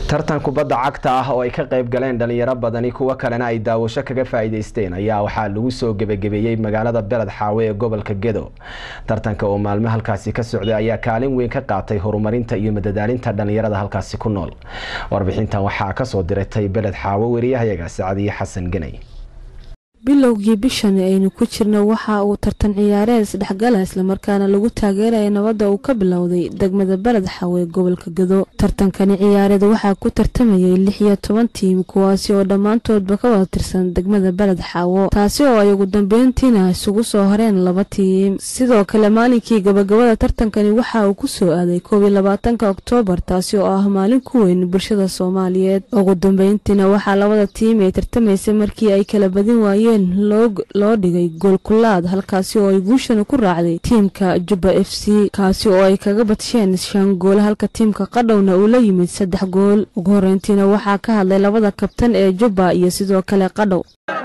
tartan kubadda cagta ah oo ay ka qayb galeen dhalinyaro badani kuwo kalena ay daawasho kaga faa'iideysteen ayaa waxaa lagu soo gebagabeeyey magaalada beled xaawe ee gobolka gedo tartanka oo maalmo halkaasi ka socday ayaa kaalin weyn ka qaatay horumarinta iyo madadaalinta dhalinyarada halkaasi ku nool warbixintan waxaa kasoo diratay beled xaawe wariyahayaga sacadiyo xasan ganay bilowgii bishan aynu ku jirno waxa uu tartan ciyaareed isdhexgala islamarkaana lagu taageeraya nabadda uu ka bilowday degmada beled xawe gobolka gado tartankani ciyaareed waxaa ku tartamayay lix iyo toban tiim kuwaasi oo dhammaantoodba ka wada tirsan degmada beled xaawo taasi oo ay ugu dambeyntiina isugu soo horeen laba tiim sidoo kale maalinkii gabagabada tartankani waxa uu ku soo aaday koob iyo labaatanka oktoobar taasi oo ah maalin ku weyn bulshada soomaaliyeed ugu dambeyntiina waxaa labada tiim ay tartamaysay markii ay kala badin waayeen loo dhigay goolkulaad halkaasi oo ay guushana ku raacday tiimka jubba f c kaasi oo ay kaga badsheen shan gool halka tiimka qadhowna uu la yimid saddex gool ugu horeyntiina waxaa ka hadlay labada kabtan ee jubba iyo sidoo kale qadhow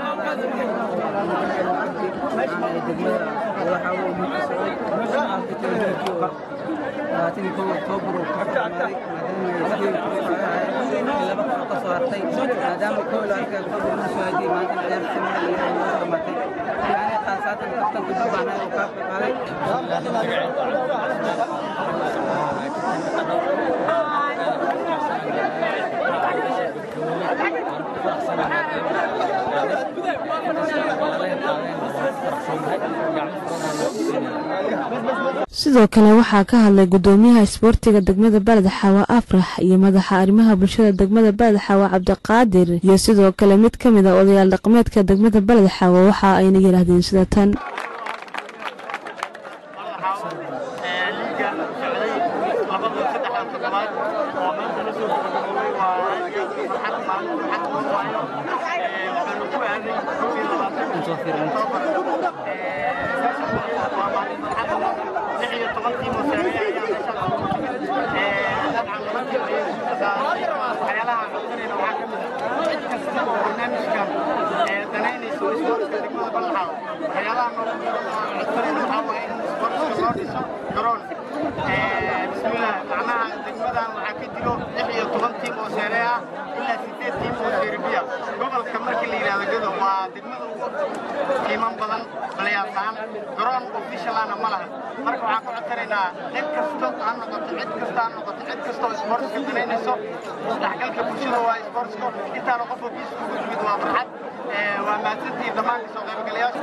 sidoo kale waxaa ka hadlay gudoomiyaha isboortiga degmada beled xaawa afrax iyo madaxa arrimaha bulshada degmada beled xaawa cabdiqaadir iyo sidoo kale mid ka mid a odayaal dhaqameedka degmada beled xaawa waxa ayna yidhaahdeen sida tan bismillaah macnaha degmadan waxaa ka jiro lix iyo toban tiim oo seere ah ilaa sideed tiim oo seeribiya gobolka markii la yidhahdo gado waa degmada ugu qiiman badan balayaataan garoon ofishalana ma laha marka waxaan ku codsanaynaa cid kasto ha noqoto cid kasta ha noqoto cid kastoo isboortiska danaynayso isdhexgalka bulshada waa isboortiska intaana qof ofiis kugu yimid waa farxad waa mahadsantihiin dhammaan kasoo qaybgalayaasha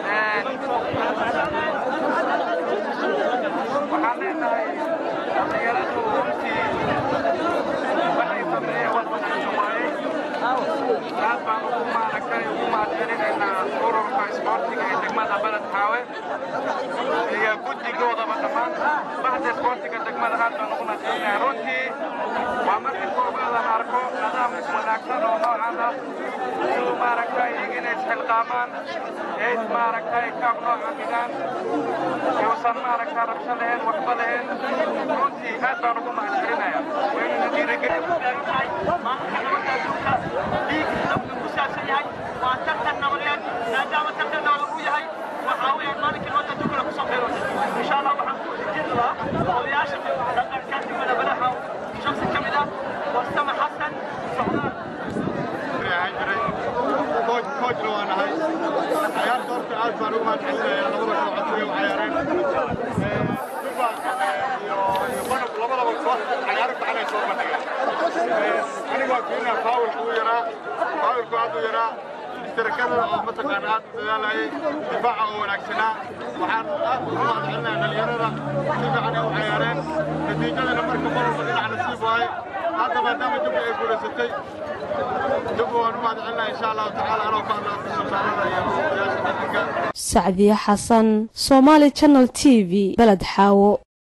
waxaan leenahay dhalinyaradu runtii waxay sameeyeen wax wanaagsan waaye aad baan ugu maaragtay ugu mahadcelinaynaa ururka isboortiga ee degmada beled xaawe iyo guddigoodaba dhammaan baxda isboortiga degmada aad baan ugu mahadcelinayaa runtii waa markii koobaadaan arko nidaam wanaagsan oo noocan ah inuu maaragtay iyaga inay isxilqaamaan ee maaragtay kaab nooca dhigaan yuusan maaragtay rabsho lahayn waxba lahayn runtii aad baan ugu mahadcelinayaa waynuna dhiirigelin waa tartan nabadeed maadaama tartan nabad uu yahay waxaa weeyaan maalinkii loo dadukula kusoo beero insha allah waxaan ku wajin lahaa odayaasha dhaqanka degmada badaxa shaksi ka mid ah warsame xasan socdaal koojna waa nahay ciyaarta horta aad baan ugu mahadcelinayaa labada kooxood way u ciyaareen duba iyo banab labadaba koox ciyaaro fiicanay soo bandhigeen anigoo fiirina faawilka u yaraa faawilku aad u yaraa ishtirakada oo mataqaana aad u dadaalayay difaaca oo wanaagsanaa waxaan aad ugu mahadcelinayaa dhalinyarada si fiican ay u ciyaareen natiijadana marka mar walba dhinac nasiib waaye hadda maadaama dubbi ay guulaysatay dubbi waan u mahadcelinaa insha allahu tacaala anoo ka hadla sultaanada iyo odayaasha dhaqanka sacdiye xasan somaali channel t v beled xaawo